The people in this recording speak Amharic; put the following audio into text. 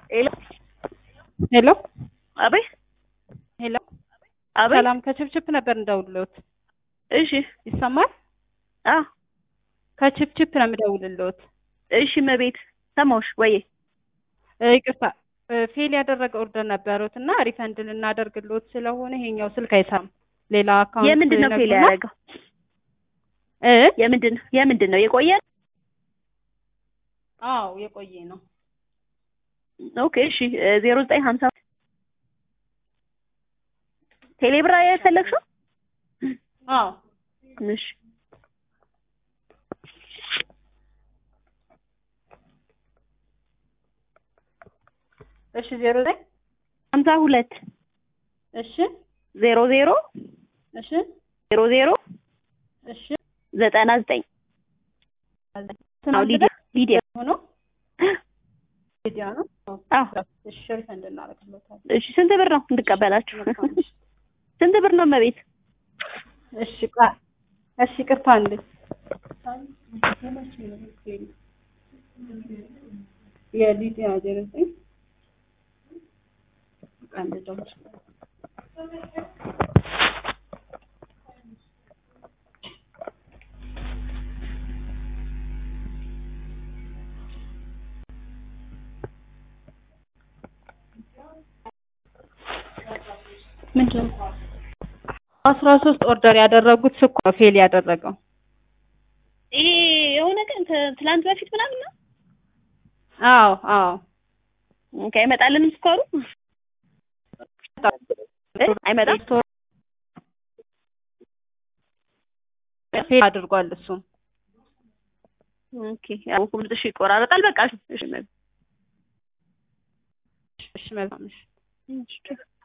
ሄሎ ሄሎ አቤት ሄሎ አቤት ሰላም ከችፕችፕ ነበር እንደውልሎት እሺ ይሰማል? አ ከችፕችፕ ነው የምደውልሎት። እሺ መቤት ሰማሁሽ ወይ እ ይቅርታ እ ፌል ያደረገ ኦርደር ነበሩት እና ሪፈንድ ልናደርግሎት ስለሆነ ይሄኛው ስልክ አይሰራም። ሌላ አካውንት የምንድን ነው ፌል ነግሩና- ያደረገው እ የምንድን ነው የምንድን ነው የቆየ አዎ የቆየ ነው። ኦኬ እሺ ዜሮ ዘጠኝ ሀምሳ ቴሌብር የፈለግሽው አዎ እሺ እሺ ዜሮ ዘጠኝ ሀምሳ ሁለት እሺ ዜሮ ዜሮ እሺ ዜሮ ዜሮ እሺ ዘጠና ዘጠኝ አዎ ሊዲያ ሊዲያ ሆኖ ሊዲያ ነው። አዎ እሺ ሪፈንድ እናደርግሎታለን። እሺ ስንት ብር ነው እንድቀበላችሁ ስንት ብር ነው መቤት እሺ ቃ እሺ ቅርታ እንዴ የሊዲያ ዜሮ ዘጠኝ አንድ ደውል ምንድን ነው አስራ ሶስት ኦርደር ያደረጉት ስኳ ፌል ያደረገው ይሄ የሆነ ቀን ት- ትላንት በፊት ምናምን ነው አዎ አዎ ኦኬ አይመጣልንም ስኳሩ እ? አይመጣም ፌል አድርጓል እሱም ኦኬ ያው ድምፅሽ ይቆራረጣል በቃ እሺ መቤት እሺ መልካም እሺ እሺ